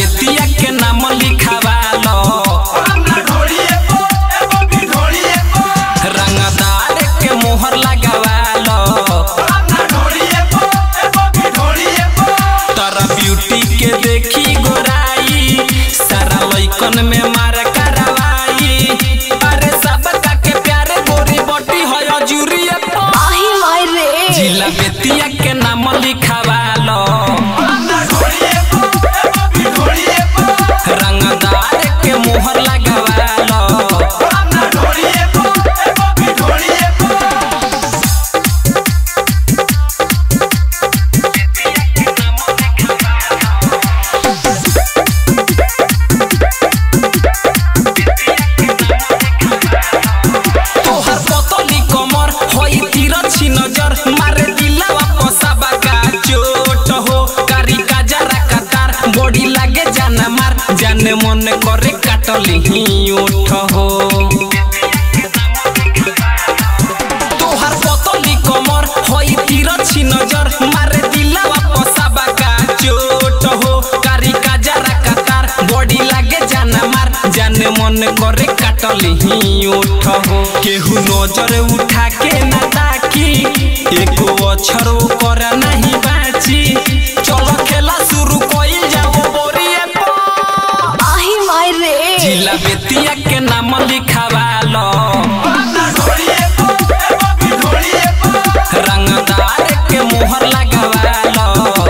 बेतिया के नाम लिखावालो रंगदार के मोहर लगावालो तारा ब्यूटी के देखी गोराई सारा लइकन में मार करवाई अरे सब का के प्यारे गोरी बटी है जूरिए आही माय रे जिला बेतिया के नाम लिखावालो रंगदार के मोहर लगावालो तोहर पतली कमर होई तिरछी नजर मारे दिलावा पसाबा का चोट हो कारी का जरा कतार बॉडी लागे जाना मार जाने मन करे काटली ही ओठ हो तोहर पतली कमर होई तिरछी नजर मारे दिलावा पसाबा का चोट हो कारी का जरा कतार बॉडी लागे जाना मार जाने मन करे काटली ही ओठ हो केहू नजर उठा के ना ताकी एको अक्षर कर नहीं बाची चलो खेला शुरू कइल जाओ बोरिए पर। आही माय रे जिला बेतिया के नाम लिखावालो रंगदार के मोहर लगावालो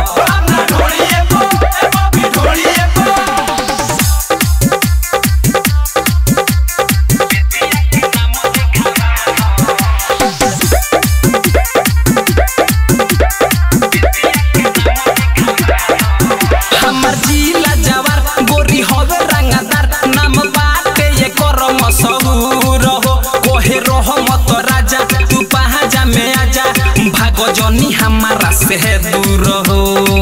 हमर जिला जवार गोरी होवे रंगदार नाम बाटे ये करम सहूर हो कोहे रहो मत राजा तू पहाजा में आजा भागो जनी हमारा से दूर हो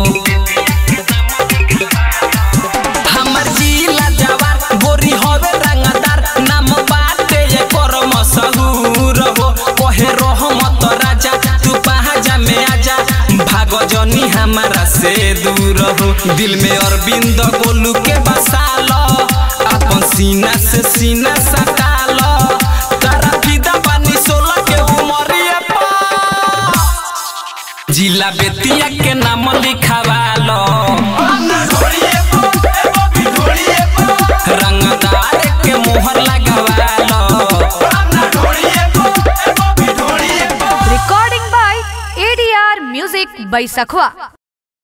हमर जिला जवार गोरी होवे रंगदार नाम बाटे ये करम सहूर हो कोहे रहो मत राजा तू पहाजा में आजा भागो जनी हमारा से दूर हो दिल में अरविंद गोलू के बसालो अपन सीना से सीना सटालो तारा फिदा पानी सोलह के उमरिए पा जिला बेतिया के नाम लिखावालो रंगदार के मोहर लगावालो recording by ADR Music by Sakhwa